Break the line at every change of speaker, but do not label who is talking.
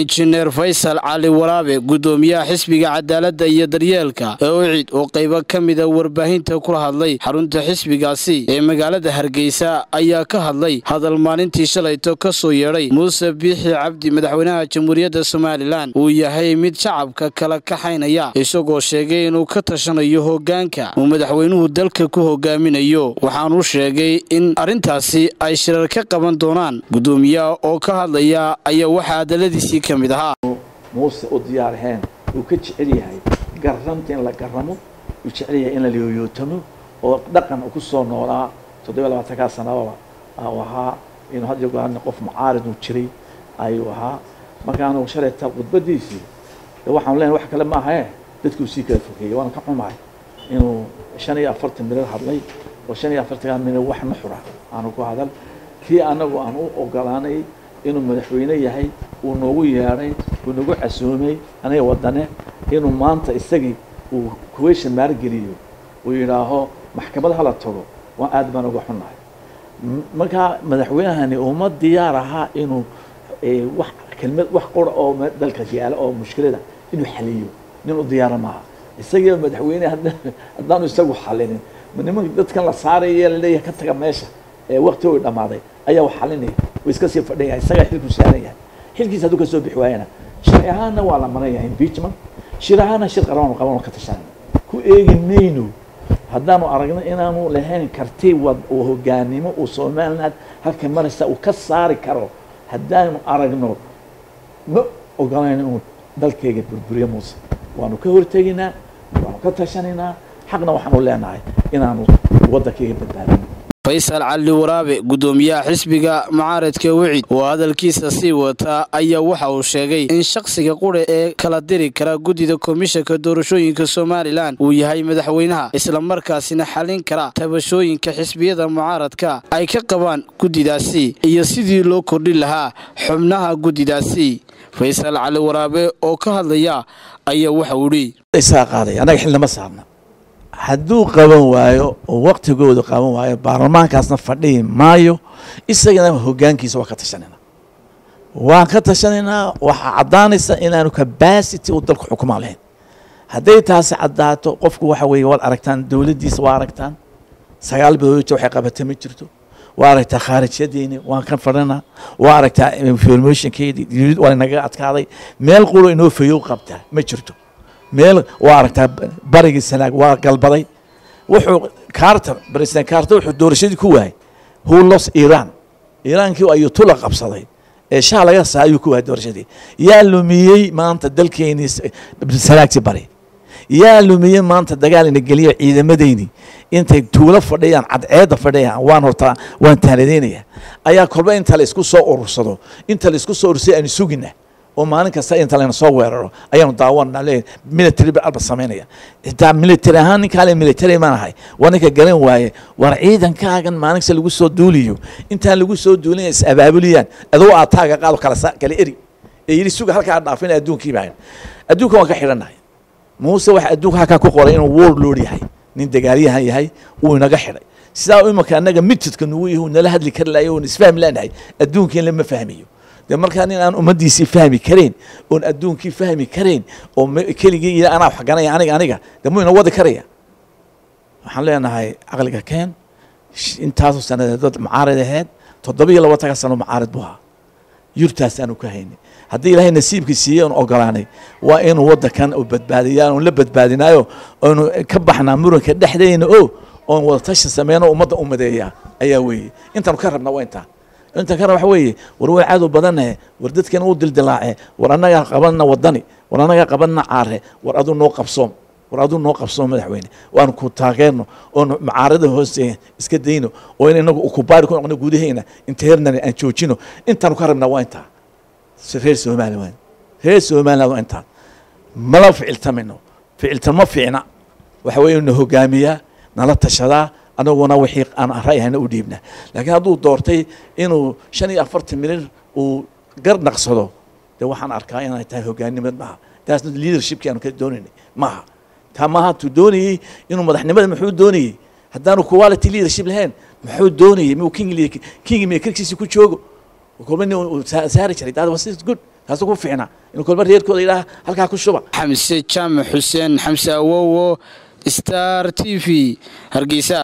injineer faysal cali waraabe gudoomiyaha xisbiga cadaaladda iyo daryeelka ee ucid oo qaybo ka mida warbaahinta kula hadlay xarunta xisbigaasi ee magaalada hargeysa ayaa ka hadlay hadal maalintii shalayto ka soo yeedhay muuse biixi cabdi madaxweynaha jamhuuriyadda somalilan uu yahay mid shacabka kala kaxaynaya isagoo sheegay inuu ka tashanayo hoggaanka uu madaxweynuhu dalka ku hogaaminayo waxaanuu sheegay in arrintaasi ay shirar ka qaban doonaan gudoomiyaha oo ka hadlaya ayaa waxaa hadaladiisii ka mid ahaa
muuse u diyaarheen uu ka jecel yahay garramta in la garamo uu jecel yahay in la liyooyootamo oo dhaqan ku soo noolaa toddobiya labaatankaa sanababa u ahaa inuu had iyo goorna qof mucaarid uu jiray ayuu ahaa markaanu shalayta khudbadiisii waxaanu leenahay wax kale ma ahae dadkuu sii kala fogeeyey waana ka xumahay inuu shan iyo afartan mirir hadlay oo shan iyo afartankaa mirir wax nuxura aanu ku hadal kii anagu aan u ogolaanay inuu madaxweyne yahay uu noogu yeedhay uu nagu casuumay aniga wadane inuu maanta isagii uu kuweysha maargeliyo uu yidhaaho maxkamad hala tago waa aad baan uga xunnahay markaa madaxweynahani uma diyaar ahaa inuu wax kelmad wax qura oo dalka yaala oo mushkilada inuu xaliyo nin u diyaara maaha isagiiba madaxweyne haddaanu isagu xalinin niman dadkan la saaraya laleeyahay ka taga meesha ee wakti u dhammaaday ayaa wax xalinaya way iska sii fadhan yahay isagaa xilku saaran yahay xilkiisa hadduu ka soo bixi waayana sharci ahaanna waa la maran yahay impeachment shir ahaanna shir qaran qaban ka tashanayna ku eegi mayno haddaanu aragno inaanu lahayn karti wad uu hogaanimo uu somaliland halka maraysa uu ka saari karo haddaanu aragno ma ogolayno inuu dalkayga burburiyo muuse waanu ka horteginaa waanu ka tashanaynaa xaqna waxaanu leenahay inaanu waddankayga badbaadino
faysal cali waraabe gudoomiyaha xisbiga mucaaradka wicid oo hadalkiisa sii wata ayaa waxa uu sheegay in shakhsiga qura ee kala diri kara guddida komishanka doorashooyinka somalilan uu yahay madaxweynaha islamarkaasina xalin kara tabashooyinka xisbiyada mucaaradka ay ka qabaan guddidaasi iyo sidii loo kordhin lahaa xubnaha guddidaasi faysal cali waraabe oo ka hadlaya ayaa waxa uu idhi
hadduu qaban waayo oo waktigooda qaban waayo baarlamaankaasna fadhihi maayo isagana hogaankiisa waa ka tashanayna waan ka tashanaynaa waxaa caddaanaysa inaanu cabacity uu dalku xukumaan lahayn hadday taasi caddaato qofku waxa weeye waad aragtaan dowladdiisa waa aragtaan sagaal biloodta waxay qabata ma jirto waa aragtaa khaarijyadeeni waan ka fadhinaa waa aragtaa informationkeedii waa naga adkaaday meel qulo inoo fayow qabtaa ma jirto meel waa aragtaa barigii sanaag waa galbaday wuxuu carter president carter wuxuu doorashadii ku waayay who lost iran iiraankii ayuu tula qabsaday ee shaha laga saa ayuu ku waayay doorashadii yaa lumiyey maanta dalkeenii sanaagtii bari yaa lumiyey maanta dagaal ina geliya ciidamadeyni intay tuulo fadhiyaan cadceedda fadhiyaan waan hortaa waan taanadaynaya ayaa kolba inta la isku soo urursado inta la isku soo urursay aanu sugina oo maalin kasta inta layna soo weeraro ayaanu daawanna le military alba samaynaya xitaa military ahaan ninkaa le military maan ahay waa ninka garan waaye war ciidankaagan maalin kasta lagu soo duuliyo intaan lagu soo duulin is abaabuliyaan adoo aad taaga qaado kala kala eri ee yidhi suga halkaa dhaafin adduunkiiba ahayn adduunka waan ka xidhannahay muuse waxa adduunka halkaa ku qoray inuu war lord yahay nin dagaalyahan yahay uu inaga xidhay sidaa imanka annaga mitidka nugu yahu nala hadli kari lahayo oon isfahmi leenahay adduunkiin lama fahmayo de markaa nin aan ummaddiisii fahmi karayn oon adduunkii fahmi karayn oo keligii iyo anaa waxganaya aniga aniga de muu ina wadi karaya waxaan leenahay caqliga keen intaasoo sanadeed dad mucaarid aheyd toddoba iyo labaatanka sano mucaarid buu ahaa yurtaas aanu ka haynay haddii ilaahay nasiibkii siiyey oon ogolaanay waa inuu waddankan u badbaadiyaa oon la badbaadinaayo oonu ka baxnaa muranka dhexdeena o oon wadatashi sameyno ummadda u madeeyaa ayaa weeye intaanu ka rabna waa intaa inta kana waxa weeye war way cadow badanahe war dadkan uu dildilaace war annagaa qabanna wadani war annagaa qabanna caare war aduu noo qabsoom war aduu noo qabsoom madaxweyne waanu ku taageerno oonu mucaarada hoose iska dayno oo in inagu ukubaari ku noqno gudaheena internally aan joojino intaanu ka rabnaa waa intaa reer somaliland reer somaliland waa intaa mala ficiltamino ficiltamo fiicna waxa weeye na hogaamiyaa nala tashadaa anaguna wixii aan ra'yahayna u dhiibna laakiin hadduu doortay inuu shan iyo afartan mirir uu gar naqsado dee waxaan arkaa inay tahay hogaannimad maaha taasna leadershipkii aanu ka doonaynay maaha taa maaha tuu doonayey inuu madaxnimada muxuu doonayey haddaanu quality leadership lahayn muxuu doonayey muu king king makerkiisi ku joogo kolba nin uu saari jiray that was good kaasuu ku fiicnaa inuu kolba reerkooda yidhaha halkaa ku shuba
xamse jaamac xuseen xamse awowo star t v hargeysa